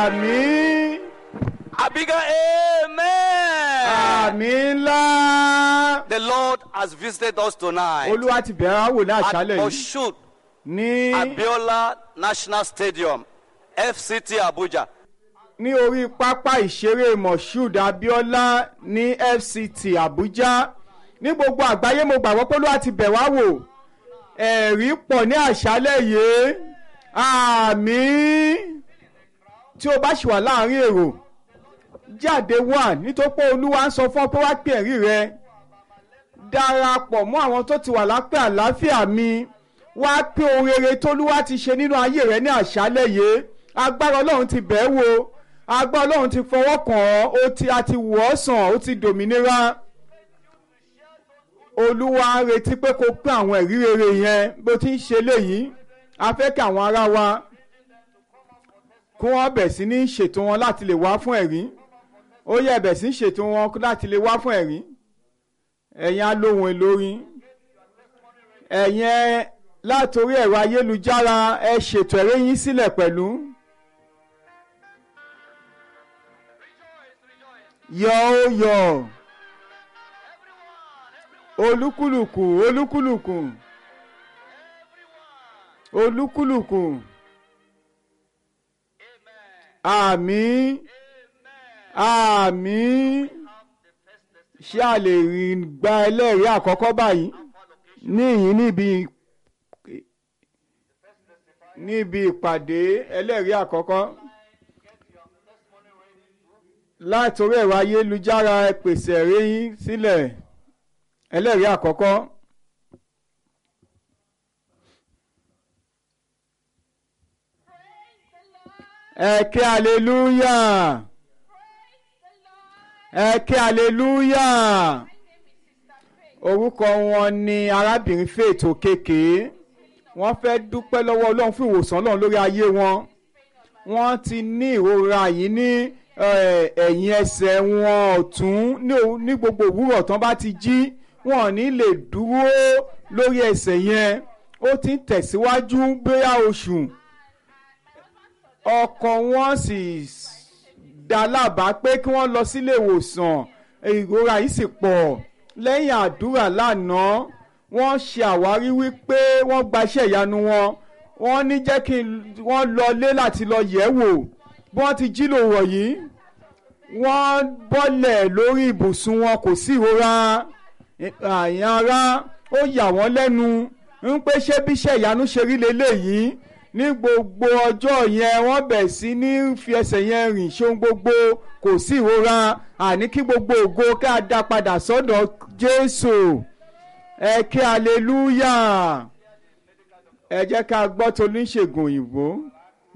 àmín A bigger amen. àmín ńlá. The Lord has visited us tonight olúwa ti bẹ̀rẹ̀ wá wò ní at àṣálẹ̀ yìí Oshud ní Abiola National Stadium, FCT Abuja. ní orí pápá ìṣeré moshood abiola ní fct abuja ní gbogbo àgbáyé mo gbàgbọ́ pé olúwa ti bẹ̀ wá wò ẹ̀rí pọ̀ ní àṣálẹ̀ yìí àmín tí o bá ṣì wà láàrin èrò jáde wá nítorí pé olúwa ń sọ fún ọ pé wá pè ẹ̀rí rẹ darapọ̀ mọ́ àwọn tó ti wà lápẹ́ àlàáfíà mi wá pé ohun rere tólúwa ti ṣe nínú ayé rẹ ní àṣálẹ̀ yìí agbára ọlọ́run ti bẹ̀ ẹ́ wò agbára ọlọ́run ti fọwọ́ kàn ọ́ ó ti a ti wọ̀ ọ́ sàn ó ti dòmìnira olúwa ń retí pé kó pín àwọn ẹ̀rí rere yẹn bó ti ń ṣe léyìí a fẹ́ kí àwọn ará wa kí wọ́n bẹ̀ sí ní ṣètò wọn láti lè wá fún ẹ̀rí ó yẹ bẹ̀ sí ṣètò wọn láti lè wá fún ẹ̀rí ẹ̀yin alóhùn olórin ẹ̀yin látòrí ẹ̀rọ ayélujára ẹ ṣètò ẹ̀rí yín sílẹ̀ pẹ̀lú. yọ̀ ó yọ̀ olúkúlùkù olúkúlùkù olúkúlùkù àmín àmín ṣé a lè rí gba ẹlẹ́rìí àkọ́kọ́ báyìí níyìn níbi níbi ìpàdé ẹlẹ́rìí àkọ́kọ́ látòrí ẹ̀rọ ayélujára ẹ pèsè ẹ̀rí yín sílẹ̀ ẹlẹ́rìí àkọ́kọ́. ẹ ké hallelujah ẹ ké hallelujah orúkọ wọn ni arábìnrin faith òkèké wọ́n fẹ́ dúpẹ́ lọ́wọ́ ọlọ́run fún ìwòsàn ọlọ́run lórí ayé wọn wọ́n ti ní ìrora yìí ní eh, ẹ̀yìn ẹsẹ̀ wọn ọ̀tún ní òwú- ní gbogbo òwúrọ̀ tán bá ti jí wọn ò ní lè dúró lórí ẹsẹ̀ yẹn ó ti ń tẹ̀síwájú bóyá oṣù ọkọ wọn sì dá lábàá pé kí wọ́n lọ sílé ìwòsàn ìrora yìí sì pọ̀ lẹ́yìn àdúrà lánàá wọ́n ṣe àwárí wípé wọ́n gbaṣẹ́ ìyanu wọn wọ́n ní jẹ́ kí wọ́n lọlé láti lọ yẹ̀ wò bí wọ́n ti jí lòwọ̀ yìí wọ́n bọ́lẹ̀ lórí ibùsùn wọn kò sí ìrora àyàn ara ó yà wọ́n lẹ́nu ń pé ṣé bíṣẹ́ ìyanu ṣe rí leléyìí ní gbogbo ọjọ́ yẹn wọ́n bẹ̀ sí ní fi ẹsẹ̀ yẹn rìn ṣóun gbogbo kò sí ìrora àní kí gbogbo ògo ká dá padà sọ́dọ̀ Jésù ẹ kí hallelujah ẹ jẹ́ ká gbọ́ tó oníṣègùn òyìnbó.